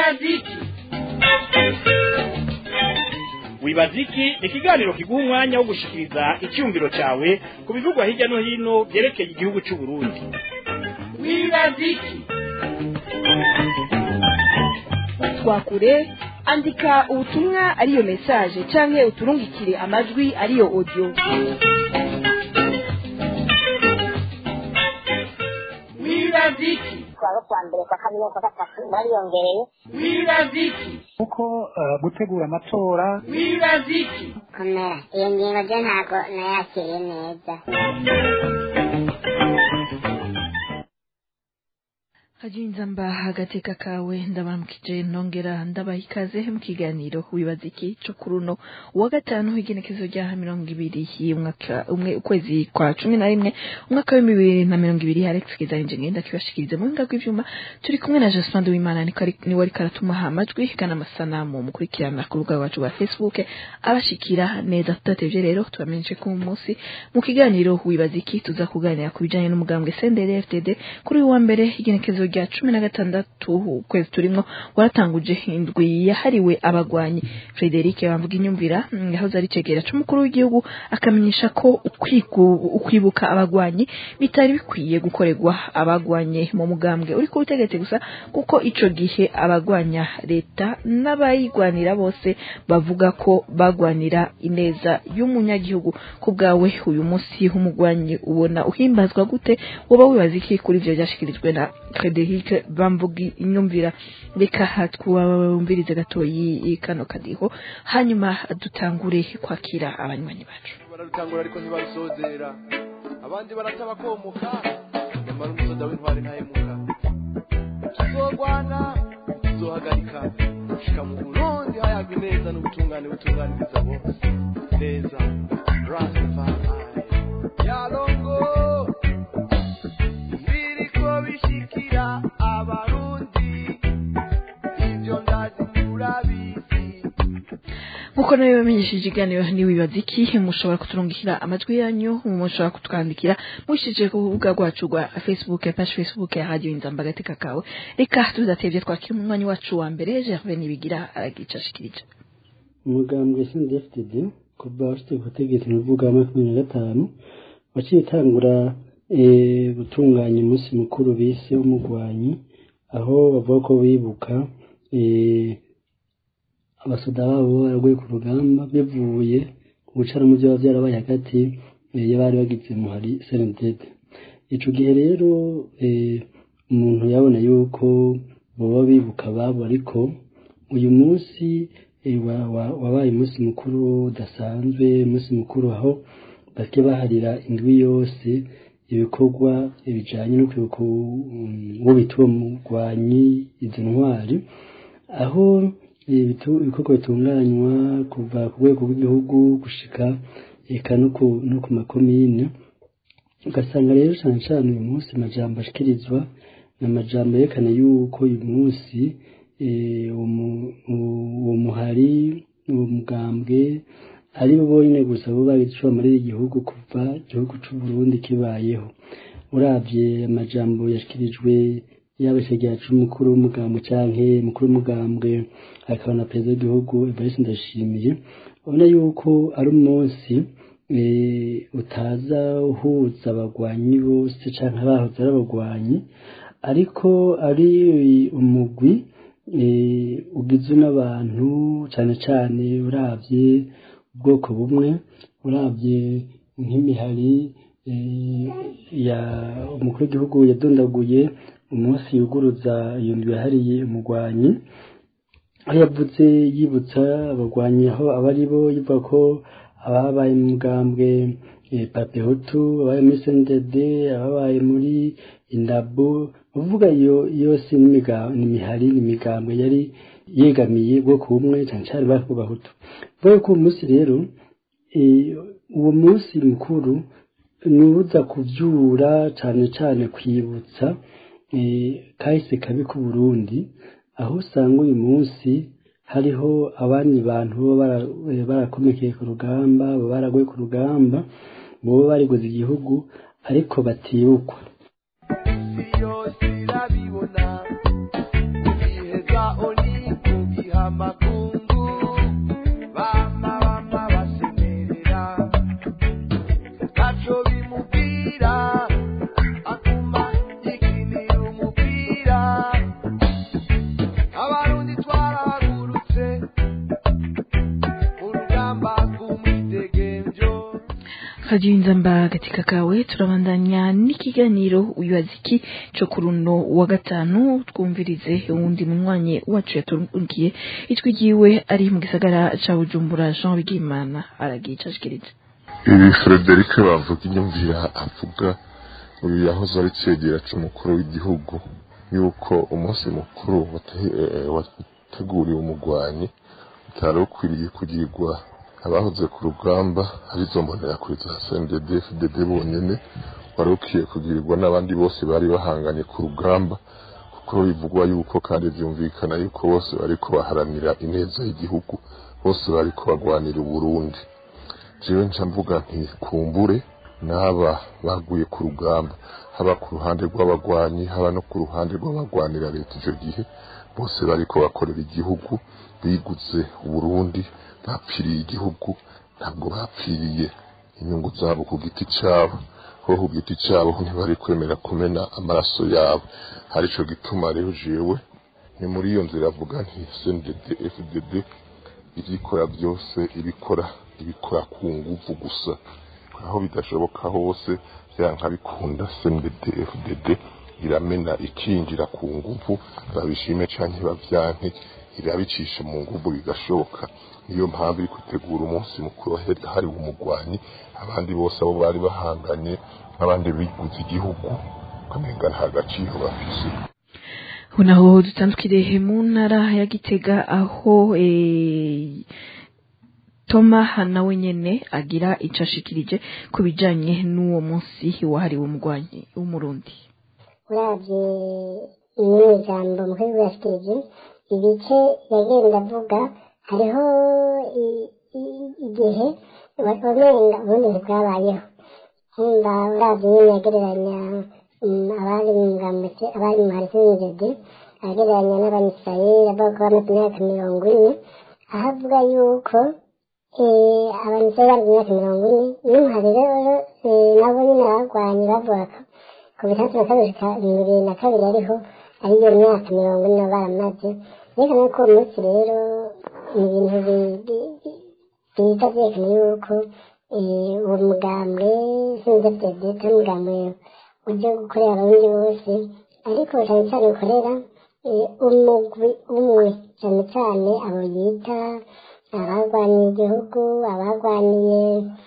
wibaziki wibaziki ni ikiganiro kiguha umwanya wo gushikiriza icyumviro cyawe ku bivugwa hirya no hino byerekeye igihugu cy'u Burundi wibaziki twakure andika ubutumwa ariyo message canke uturungikire amajwi ariyo audio wibaziki kuwa kwa mbere kwa kabiri kwa gatatu bariyongereye wibaziki kuko eh, gutegura amatora wibaziki komera iyo ngingo byo ntabwo nayakiriye neza hajinza mba agateka kawe ndabaramukije nongera ndabaha ikaze mu kiganiro wibaza iki co kuri uno uwa gatanu igenekezo rya mirongo ibiri y'umwaka umwe ukwezi kwa cumi na rimwe umwaka wa bibiri na mirongo ibiri alex kizanje ngenda kibashikirize mu buhinga bw'ivyuma turi kumwe na jospin w'imana niko ari- niwe ariko aratumuha amajwi kana amasanamu mukurikirana ku rubuga rwacu rwa facebook abashikira neza tudatevye rero tubamenyeshe ko uyu munsi mu kiganiro wibaza iki tuza kuganira ku bijanye n'umugambwe sendere fdd kuri uyu wa mbere igenekezo rya cumi na gatandatu ukwezi turimwo waratanguje indwi yahariwe abagwanyi frederic bamvuga inyumvira mm, yahoze ari cegera c'umukuru w'igihugu akamenyesha ko ukwigu- ukwibuka abagwanyi bitari bikwiye gukorerwa abagwanye mu mugambwe uri ku butegetsi gusa kuko ico gihe abagwanya leta n'abayigwanira bose bavuga ko bagwanira ineza y'umunyagihugu ku bwawe uyu munsi w'umugwanyi ubona uhimbazwa gute woba wibaza iki kuri ivyo vyashikirijwe na Frederic bamvuga inyumvira reka twumvirize gatoyi kano kadiho hanyuma dutangure kwakira abanywanyi bacu bararutangura ariko ntibarusozera abandi barataba komoka nyamara umusoda w'intwari ntahemuka tuzogwana tuzohagarika gushika mu burundi hayagwa ineza n'ubutungane butunganiriza bose neza rastafari yalongo biriko bishikira abarundi ivyo ndazi murabizi nkuko nawe bamenyesheje ikiganiro ntiwibaza iki mushobora kuturungikira amajwi yanyu mushobora kutwandikira mushyize ku rubuga rwacu rwa facebook page facebook ya radio inzamba agateka kawe reka tudatevye twakira umwanya wacu wa mbere gervais nibigira aragicashikirije umugambwe sndfdd kuva ufite ubutegetsi mu bivuga wa makumyabiri na gatanu waciye itangura eh, gutunganya umunsi mukuru bise w'umugwanyi aho bavuga ko bibuka eh, abasoda babo baraguye ku rugamba bivuye ku gucara mu byaba byarabaye hagati eh, y'abari bagize muhari senedede ico gihe rero eh, umuntu yabona yuko boba bibuka ababo ariko uyu munsi eh, wa- wa- wabaye umunsi mukuru udasanzwe umunsi mukuru aho bake baharira indwi yose ibikorwa bijanye no kwibuka um, uwo bita uwo mugwanyi izo ntwari aho ibitu- ibikorwa bitunganywa kuva ku rwego rw'igihugu gushika eka no ku no ku makomine ugasanga rero cyane cyane uyu munsi amajambo ashikirizwa ni amajambo yerekana yuko uyu munsi eh, uwo mu- uwo muhari uwo mugambwe ari bo bonyine gusa bo bagicuba muri iki gihugu kuva igihugu cy'u Burundi kibayeho uravye amajambo yashikirijwe yaba icegera c'umukuru w'umugambwe canke umukuru w'umugambwe akaba na perezida w'igihugu Evariste Ndayishimiye ubona yuko ari umunsi eh, utaza uhuza abagwanyi bose canke abahoze ari abagwanyi ariko ari umugwi eh, ugizwe n'abantu cane cane uravye ubwoko bumwe uravye nk'imihari eh, ya umukuru w'igihugu yadondaguye umunsi yuguruza iyo ndwi yahariye umugwanyi aho yavuze yibutsa abagwanyi aho aba ari bo yivuga ko ababaye mu mugambwe eh, papehutu ababaye muri snded ababaye muri indabo uvuga iyo yose n'imiga- n'imihari n'imigambwe yari yegamiye ubwoko bumwe cyane cyane bari bahutu vuga ko uwo munsi rero eh, uwo munsi mukuru ni uza kuvyura cane cane kwibutsa eh, kahise kabi ku Burundi aho usanga uyu munsi hariho abandi bantu baba bara- eh, barakomekeye ku rugamba baba baraguye ku rugamba boba bariguze igihugu ariko batibukwa isi yose irabibona iheza oni Radio Inzamba katika kawe turabandanya n'ikiganiro uyaziki cyo kuruno wa gatanu twumvirize uwundi munywanyi wacu yatungiye itwi ryiwe ari mu gisagara ca Bujumbura Jean Bigimana aragicashikiriza ibi Frederic bavuga inyumvira avuga uyu yahoze ari cegera c'umukuru w'igihugu yuko umunsi mukuru wateguriwe umugwanyi utari ukwiriye kugirwa abahoze ku rugamba arizo mbonerakure za CNDD FDD bonyene wari ukwiye kugirirwa n'abandi bose bari bahanganye ku rugamba kuko bivugwa yuko kandi vyumvikana yuko bose bariko baharanira ineza y'igihugu bose bariko bagwanira Uburundi jewe nca mvuga nti kumbure n'aba baguye ku rugamba haba ku ruhande rw'abagwanyi haba no ku ruhande rw'abagwanira leta ico gihe bose bariko bakorera igihugu biguze Uburundi bapfiriye igihugu ntabwo bapfiriye inyungu zabo ku giti cyabo ho ku giti cyabo ntibari kwemera kumena amaraso yabo arico gituma rero jewe ni muri iyo nzira avuga nti CNDD FDD ibyikora byose ibikora ibikora ku nguvu gusa aho bidashoboka hose byanka bikunda CNDD FDD iramena ikinjira ku nguvu babishime canke bavyanke irabicisha mu nguvu bigashoboka niyo mpamvu iri gutegura umunsi mukuru hari umugwanyi abandi bose abo bari bahanganye n'abandi biguze igihugu ukamenga nta gaciro bafise naho dutandukire mu ntara ya gitega aho toma nawe nyene agira ico ashikirije ku bijanye n'uwo munsi wahariwe umugwanyi w'umurundi uravye muri ijambo mukuru yashikirije ibice yagenda avuga hariho igihe wamenga ubundi ntibwabayeho nkumva uravye nyene yagereranya abari mu ngambwe abari mu harisinjede agereranya n'abamisirayeli avuga ko bamaze imyaka mirongo ine aho avuga yuko abamisirayeli bari mu myaka mirongo ine n'umuhari rero nabo nyine barwanye bavuga ku bitandatu na kabiri bibiri na kabiri ariho ariyo myaka mirongo ine baramaze yerekana ko uwo munsi rero ni ibintu biza byerekana yuko uwo mugambwe sinzi perezida umugambwe ujya gukorera abarundi bose ariko cyane cyane ukorera umugwi umwe cyane cyane abo yita abarwaniye igihugu abarwaniye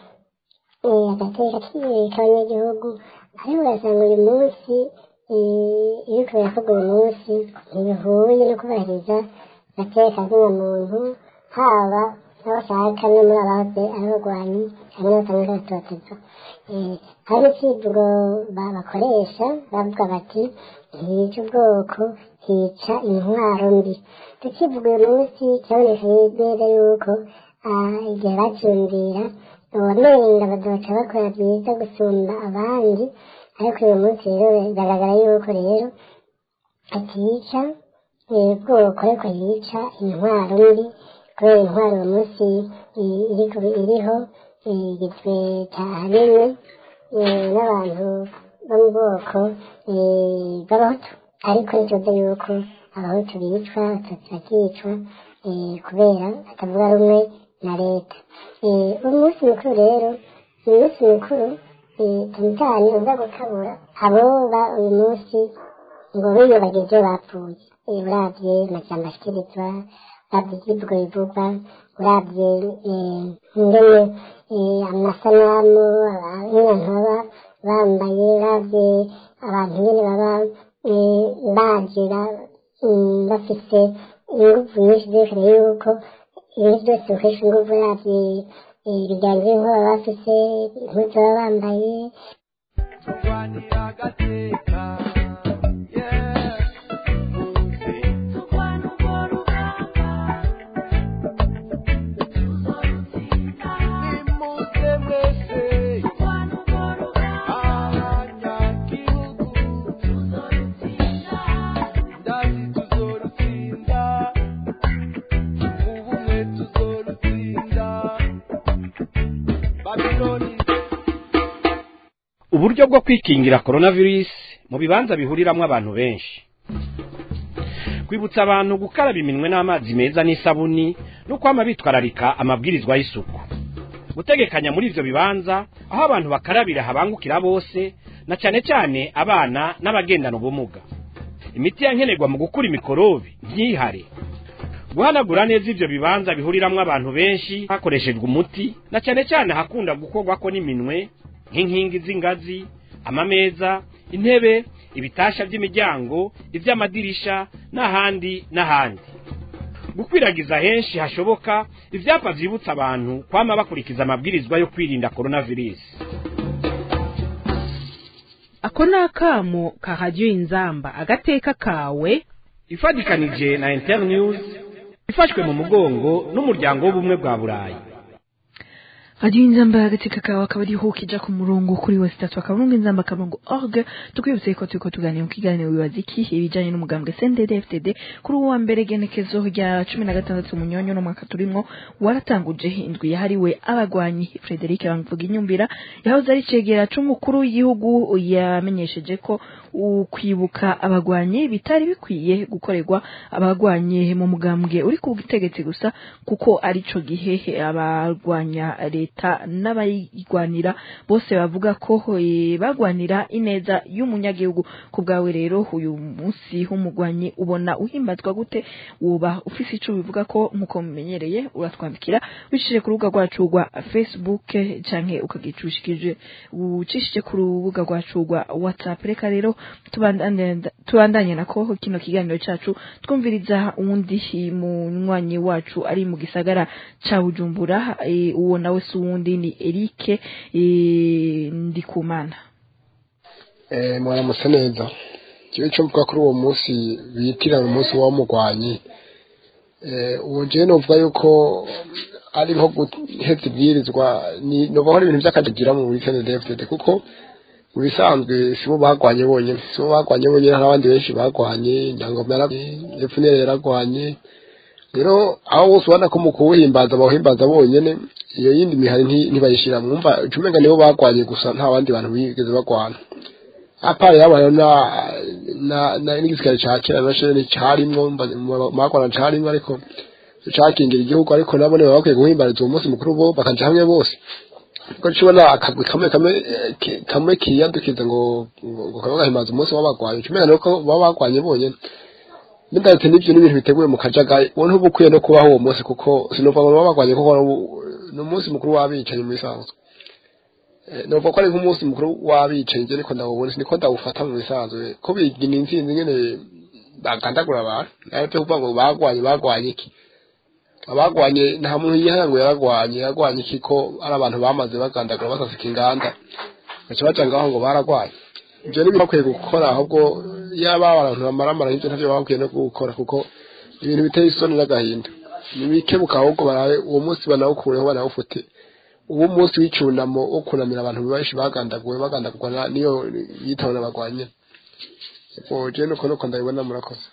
agateka k'abanyagihugu ariko ugasanga uyu munsi iyo kubera uyu munsi ntibihuye no kubahiriza agateka muntu haba n'abashaka no muri abahoze ari abarwanyi hamwe n'abatanga agatoteza hari n'ikivugo bakoresha bavuga bati ntiyica ubwoko hica intwaro mbi tukivuga uyu munsi kiraboneka neza yuko igihe bacyumvira uwamenga badoca bakora byiza gusumba abandi ariko uyu munsi rero bigaragara yuko rero atica ubwoko ariko yica intwaro mbi kubera intwaro uyu munsi iriho igizwe ahanini n'abantu bo mu bwoko bw'abahutu ariko ntituzi yuko abahutu bicwa abatutsi bakicwa kubera batavuga rumwe na leta umunsi mukuru rero ni umunsi mukuru cyane cyane uza gukabura aboba uyu munsi ngo biyubagije bapfuye urabye amashyamba ashyikirizwa urabye ibyivugo bivugwa urabye ingene amasanamu abantu baba bambaye urabye abantu nyine baba bagira bafite ingufu nyinshi zerekana yuko ibintu byose bikoresha ingufu urabye ibijyanye n'inkuba baba bafite impuzu baba bambaye turwanira agateka yeah. muze turwana urwo rugamba nimuze mwese turwana urwo rugamba abanyagihugu ndazi tuzorutsinda ubumwe tuzorutsinda babiloni uburyo bwo kwikingira coronavirus mu bibanza bihuriramwo abantu benshi kwibutsa abantu gukaraba iminwe n'amazi meza n'isabuni no kwama bitwararika amabwirizwa y'isuku gutegekanya muri ivyo bibanza aho abantu bakarabira habangukira bose na cane cane abana n'abagendana ubumuga imiti yankenerwa mu gukura imikorobi ntihare guhanagura neza ivyo bibanza bihuriramwo abantu benshi hakoreshejwe umuti na cane cane hakunda gukorwako n'iminwe nk'inkingi z'ingazi amameza intebe ibitasha by'imiryango ivy'amadirisha n'ahandi n'ahandi gukwiragiza henshi hashoboka ivyapa vyibutsa abantu kwama bakurikiza amabwirizwa yo kwirinda coronavirus ako ni akamo kahajya inzamba agateka kawe ifadikanije na internews ifashwe mu mugongo n'umuryango w'ubumwe bwa burayi radiyo inzamba agatsika kawe akaba ariho ukija ku murongo kuri wese itatu akaburungu inzamba akaburungu org tukwibutse ko turiko tuganira mu kiganiro wibaza iki ibijanye n'umugambwe sendede fdd kuri uwa mbere genekezo rya cumi na gatandatu munyonyo n'umwaka turimwo waratanguje indwi yahariwe abagwanyi frederic bamvuga inyumvira yahoze ari cegera c'umukuru w'igihugu yamenyesheje ko ukwibuka abagwanyi bitari bikwiye gukorerwa abagwanyi mu mugambwe uri ku butegetsi gusa kuko arico gihe abarwanya leta n'abayigwanira bose bavuga ko eh, bagwanira ineza y'umunyagihugu ku bwawe rero uyu munsi w'umugwanyi ubona uhimbazwa gute woba ufise ico bivuga ko nkuko mumenyereye uratwandikira wicishije ku rubuga rwacu rwa facebook canke ukagicushikije ucishije ku rubuga rwacu rwa whatsapp reka rero tubandanye tubandanye nako kino kiganiro cacu twumviriza uwundi munywanyi wacu ari mu gisagara ca bujumbura eh, uwo nawe si uwundi ni erike eh, ndikumana eh mwaramutse neza kiwe cyo mvuga kuri uwo munsi bitira umunsi w'umugwanyi eh uwo je novuga yuko ari nko guheza ibwirizwa ni novuga ari ibintu by'akajagira mu weekend DFDD kuko mu bisanzwe si bo bagwanye bonyine si bo bagwanye bonyine hari abandi benshi bagwanye nyangoma yaragwanye epfunere yaragwanye rero aho bose ubona ko mu kuwuhimbaza bawuhimbaza bonyine iyo yindi mihari nti- ntibayishira mwumva ucumenga nibo bagwanye gusa nta bandi bantu bigeze bagwana apara yabayeho na na na n'igisirikare ca kera nasho nticarimwo magwana carimwo ariko cakingira igihugu ariko nabo nibo bakwiye guhimbariza uwo munsi mukuru bo bakaja hamwe bose ko cibona akagwi kamwe kamwe eh, ki- kamwe kiyadukiza ngo ngo ngo kaba gahimbaza umunsi w'abagwanyi ucumenga nuko baba bagwanye bonyene Ndetse n'ibyo n'ibintu biteguye mu kajagari wowe ntuba ukwiye no kubaho uwo munsi kuko sinumva ngo baba bagwanye kuko ni umunsi mukuru w'abicanyi muri sanzwe numva ko ari nk'umunsi mukuru w'abicanyi njye niko ndawubona niko ndawufata mu bisanzwe ko bigina intsinzi nyene bagandagura abantu nawe pe kuvuga ngo bagwanye bagwanye iki abagwanye nta muntu yihaya ngo yaragwanye yaragwanye iki ko ari abantu bamaze bagandagura basasika inganda baca baca ngaho ngo baragwanye ibyo ni bakwiye gukora ahubwo yaba abantu bamaramara nk'ibyo ntavyo baba bakwiye no gukora kuko ibintu biteye isoni n'agahinda nibikebuka ahubwo barabe uwo munsi banawukureho banawufute uwo munsi w'icunamo wo kunamira abantu benshi bagandaguwe bagandagurwa na- niyo yitawe n'abagwanye ubwo je nuko nuko ndabibona murakoze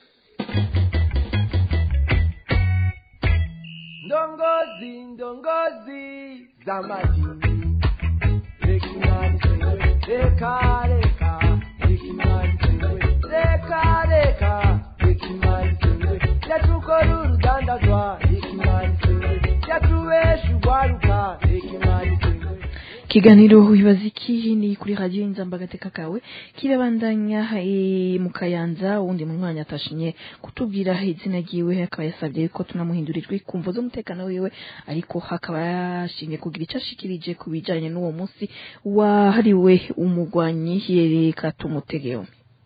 ndongozi ndongozi za madini reka imana isewe reka reka reka imana isewe reka reka reka imana isewe yatukora urudandazwa reka imana isewe yatubesha urwaruka reka imana isewe ikiganiro wibaza iki ni kuri radiyo inzamba agateka kawe kirabandanya eh, mu kayanza uwundi munywanyi atashimye kutubwira izina ryiwe akaba yasabye ko tunamuhindura ijwi ku mvo z'umutekano wiwe ariko hakaba yashimye kugira icyo ashikirije ku bijanye n'uwo munsi wahariwe umugwanyi yereka tumutegeho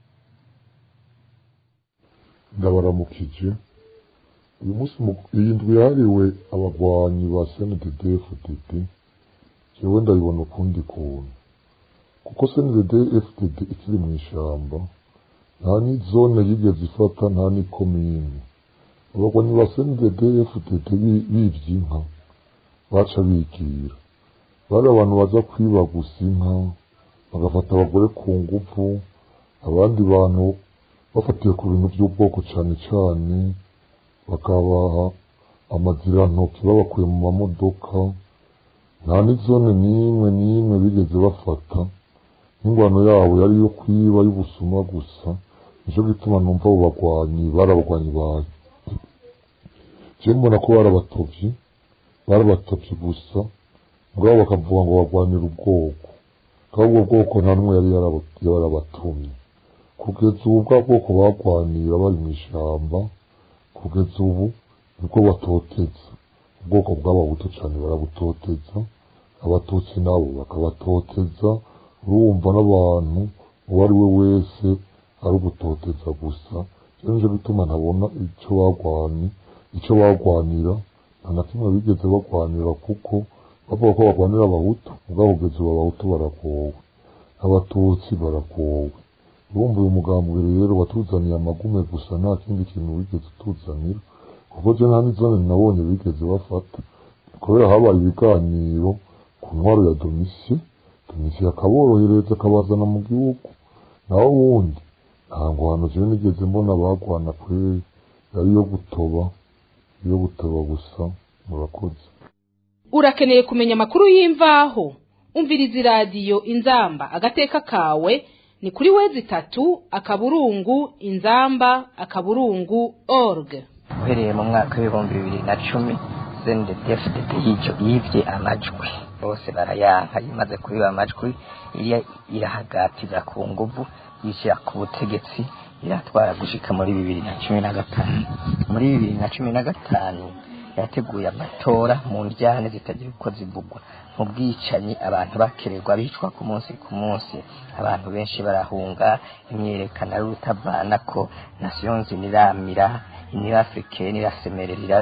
ndabaramukije uyu munsi mu- iyi ndwi yahariwe abagwanyi ba cndd fdd jewe ndabibona ukundi kuntu kuko cndd fdd ikiri mu ishamba nta n'izone yigeze ifata nta n'ikomine abagwanyi ba cndd fdd bi- bivye inka baca bigira bari abantu baza kwiba gusa inka bagafata abagore ku nguvu abandi bantu bafatiye ku bintu by'ubwoko cyane cyane bakabaha amazirantoki babakuye mu mamodoka nta n'izone n'imwe n'imwe bigeze bafata n'ingwano yabo yari iyo kwiba y'ubusuma gusa nicyo gituma numva abo bagwanyi bari abagwanyi bayo je mbona ko bari abatovyi bari abatovyi gusa mugabo bakavuga ngo barwanira ubwoko kandi ubwo bwoko nta n'umwe yari yaraba- yarabatumye kugeza ubu bwa bwoko barwanira bari mu ishyamba kugeza ubu nibwo batoteza ubwoko bw'abahutu cyane barabutoteza abatutsi nabo bakabatoteza urumva n'abantu uwo ari we wese ari ugutoteza gusa rero nicyo bituma ntabona icyo barwani icyo barwanira nta na kimwe bigeze barwanira kuko bavuga ko barwanira abahutu ubwabo kugeza ubu abahutu baragowe abatutsi baragowe urumva uyu mugambwe rero watuzaniye amagume gusa nta kindi kintu wigeze utuzanira kuko je nta n'izone nabonye bigeze bafata kubera habaye ibiganiro ku ntwaro ya domisiyo domisiyo akaborohereza akabazana mu gihugu naho ubundi nta ngwano jewe nigeze mbona bagwana kweri yari iyo gutoba iyo gutoba gusa murakoze urakeneye kumenya amakuru y'imvaho umviriza iradiyo inzamba agateka kawe ni kuri wezi itatu akaburungu inzamba akaburungu org uhereye mu mwaka w'ibihumbi bibiri na cumi cndfdd y'icyo yibye amajwi bose barayanka imaze kubiba amajwi iriya irahagatiza ku nguvu yishyira ku butegetsi iratwara gushika muri bibiri na cumi na gatanu muri bibiri na cumi na gatanu yateguye amatora mu njyane zitagira uko zivugwa mu bwicanyi abantu bakererwa bicwa ku munsi ku munsi abantu benshi barahunga imyerekano ari utavana ko nasiyonzi niramira iniyo africaine irasemerera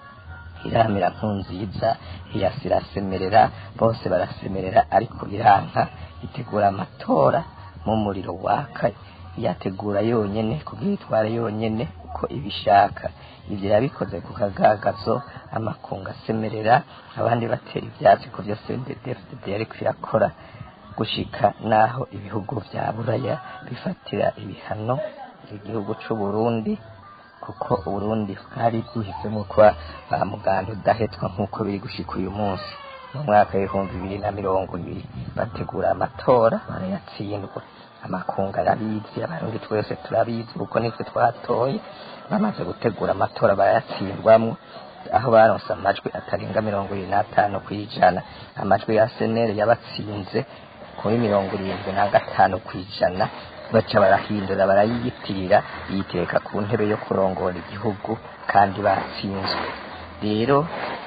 iramira nkunziza iyasi irasemerera bose barasemerera ariko biranka itegura amatora mu muriro waka yategura yonyene kugira itware yonyene uko ibishaka ibyo yabikoze ku kagagazo amakunga asemerera abandi batera ivyatsi ku byo CNDD-FDD yariko irakora gushika naho ibihugu vya buraya bifatira ibihano igihugu c'u Burundi kuko Uburundi bwari bwihisemo kuba ba muganda udahetwa nk'uko biri gushika uyu munsi mu mwaka w'ibihumbi bibiri na mirongo ibiri bategura amatora barayatsindwa amakunga arabizi abarundi twese turabizi kuko nitwe twatoye bamaze gutegura amatora barayatsindwamwo aho baronse amajwi atarenga mirongo ibiri n'atanu ku ijana amajwi ya senere yabatsinze kuri mirongo irindwi na gatanu ku ijana baca barahindura barayiyitirira yitereka ku ntebe yo kurongora igihugu kandi batsinzwe rero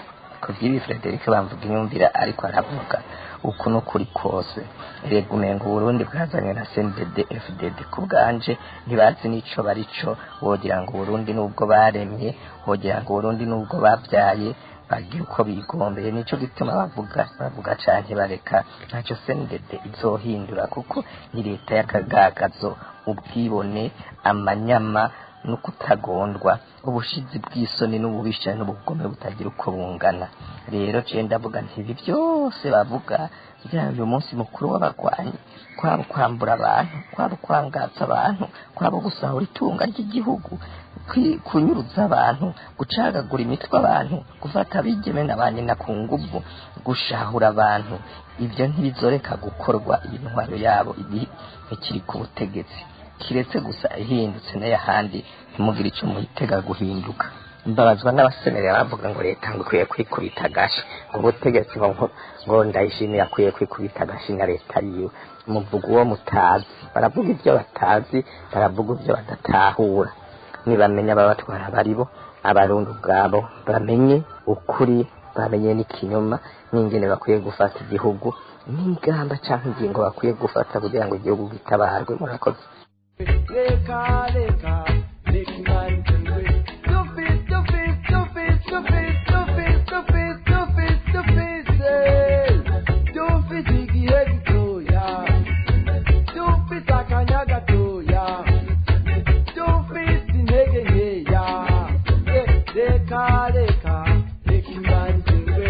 ku by'ibi frederic bamvuga inyumvira ariko aravuga uku n'ukuri kose rega umenga uburundi bwazanywe na cndd fdd ku bwanje ntibazi n'ico barico wogira ngo uburundi n'ubwo baremye wogira ngo uburundi n'ubwo babyaye bagira uko bigombeye nico gituma bavuga bavuga canke bareka ntacyo cndd izohindura kuko ni leta y'akagagazo ubwibone amanyama no kutagondwa ubushizi bw'isoni n'ububisha n'ubugome butagira uko bungana rero je ndavuga nti ibi byose bavuga byaba uyu munsi mukuru w'abagwanyi kwaba kwambura abantu kwaba kwangaza abantu kwaba gusahura itunga ry'igihugu kwi- kunyuruza abantu gucagagura imitwe abantu gufata abigeme na ba nyina ku nguvu gushahura abantu ibyo ntibizoreka gukorwa iyi ntwaro yabo ibi ikiri ku butegetsi kiretse gusa ihindutse n'ayahandi ntimugire icyo muhitega guhinduka mbabazwa n'abasemerera bavuga ngo leta ngo ikwiye kwikubita agashi ngo ubutegetsi ngo ngo- ngo ndayishimira akwiye kwikubita agashi na leta yiwe muvuga uwo mutazi baravuga ibyo batazi baravuga ibyo badatahura nibamenya ababatwara baribo abarundi ubwabo bamenye ukuri bamenye n'ikinyoma n'ingene bakwiye gufata igihugu n'ingamba cyangwa ingingo bakwiye gufata kugira ngo igihugu gitabarwe murakoze Leka, leka, leka imana itsinzwe. Stupid, stupid, stupid, stupid, stupid, stupid, stupid, stupid, eh. Stupid igihe gitoya. Stupid akanya gatoya. Stupid intege nkeya. Eh, Leka, leka, leka imana itsinzwe.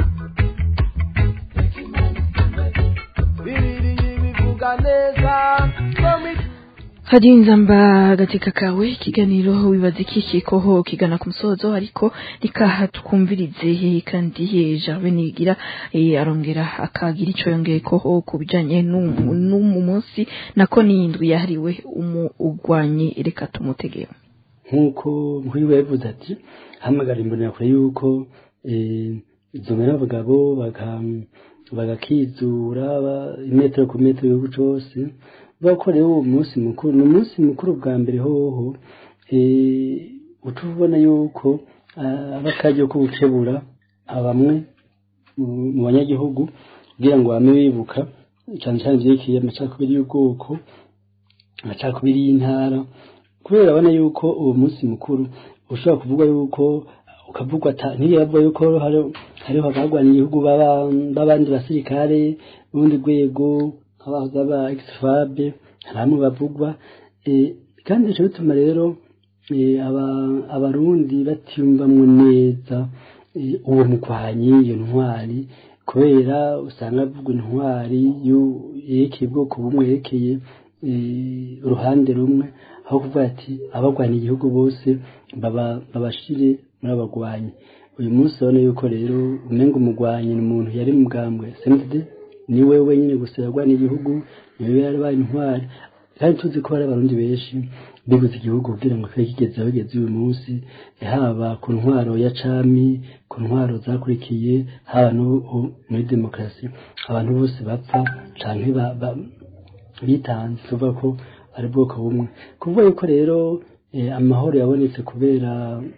Bibiliya ibivuga neza. Komi hadiyo inzamba agateka kawe ikiganiro wibaza ikikikoho kigana ku musozo ariko rikaha twumvirize kandi yeja benigira eh, arongera akagira ico yongeyeko ku bijanye n'umu n'umu munsi nako n'indwi yahariwe umugwanyi reka tumutegera nk'uko nk'uyu yavuze ati hamagara imbonera kure yuko eh, izo mbere abagabo bagakizura ba- imetero ku metero igihugu cose bakorewe uwo munsi mukuru ni umunsi mukuru bwa mbere hoho eh, uca ubona yuko ah, aba akaryo ko gukebura bamwe mu mu banyagihugu kugira ngo bame bibuka cyane cyane vyerekeye amacakubiri y'ubwoko amacakubiri y'intara kubera urabona yuko uwo munsi mukuru ushobora kuvuga yuko ukavugwa ata ntiyavuga yuko hari- hariho abarwanya igihugu baba- b'abandi basirikare b'ubundi rwego nk'abahoze aba egisefabe hari bamwe bavugwa eh, kandi bica bituma rero eh, aba- abarundi batiyumvamwo neza eh, uwo mugwanyi iyo ntwari kubera usanga avuga intwari yu- yerekeye ubwoko bumwe yerekeye eh, uruhande rumwe aho kuvuga ati abagwanya igihugu bose baba- babashire muri abagwanyi uyu munsi urabona yuko rero umenga umugwanyi ni umuntu yari mu bwambwe senide ni we wenyine gusa yarwanya igihugu niwe yarabaye intwari kandi tuzi ko hari abarundi benshi bibuze igihugu kugira ngo kibe kigeze aho kigeze uyu munsi haba ku ntwaro ya cami ku ntwaro zakurikiye haba no u- muri demokarasi abantu bose bapfa canke ba- ba- bitanze tuvuga ko ari bwoko bumwe kuvuga yuko rero eh, amahoro yabonetse kubera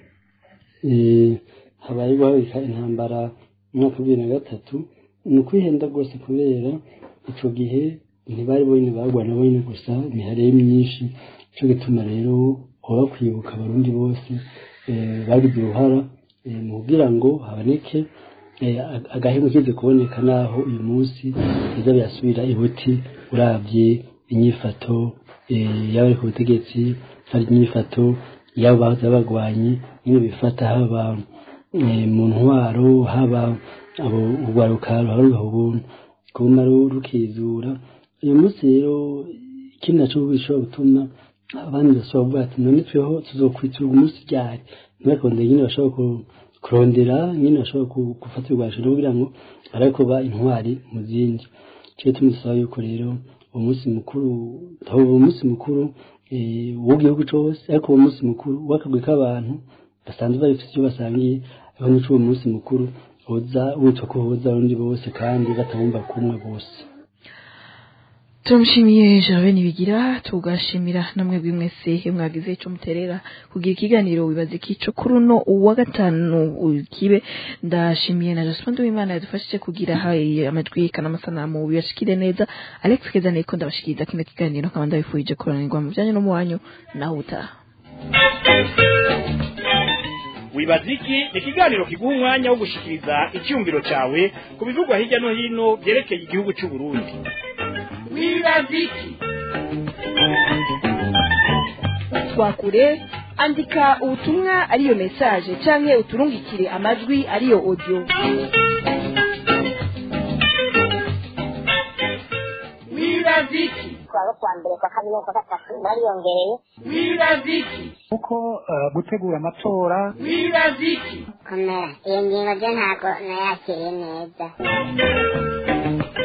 eh, habaye guhagarika intambara mu mwaka wa bibiri na gatatu ni ukwihenda rwose kubera ico gihe ntibari bonyine barwana bonyine gusa imihari yari myinshi cyo gituma rero hoba kwibuka abarundi bose eh, bagize uruhara eh, mu kugira ngo haboneke eh, ag- agahemu kize kuboneka naho uyu munsi biza birasubira ibuti uravye inyifato eh, y'abari ku butegetsi hari inyifato y'abo bahoze bagwanyi nyine bifata haba eh, mu ntwaro haba abo urwaruka ruharuha ubuntu kuma rukizura uyu munsi rero ikindi naco bishobora gutuma abandi bashobora kuvuga ati none tweho tuzokwitura umunsi ryari ntibakonde nyine bashobora ku- kurondera nyine bashobora ku- gufata ibigwanisho kugira ngo barebe ko ba intwari mu zindi cyo tumusaba yuko rero uwo munsi mukuru aho uwo munsi mukuru eh, w'igihugu cose ariko uwo munsi mukuru w'akagwi k'abantu basanzwe bafite icyo basangiye aho nico uwo munsi mukuru woza witwa ko woza abarundi bose kandi batabumva kumwe bose turamushimiye jabe nibigira tugashimira namwe mwese mwagize ico muterera kugira ikiganiro wibaza ikico kuri uno uwa gatanu kibe ndashimiye na Jospin Uwimana yadufashije kugira hayi amajwi kana amasanamu bibashikire neza Alex Keza niko ndabashikiriza kino kiganiro nkaba ndabifurije kuranirwa mu byanyu no mu wanyu nawe utaha wibaza iki ni ikiganiro kiguha umwanya wo gushikiriza icyumviro cyawe ku bivugwa hirya no hino byerekeye igihugu cy'u Burundi wibaza iki twakure andika ubutumwa ariyo message canke uturungikire amajwi ariyo audio wibaza iki kuwa kwa mbere kwa kabiri no kwa gatatu bariyongereye wibaza iki kuko eh, gutegura amatora wibaza iki komera iyo ngingo ryo ntabwo nayakiriye neza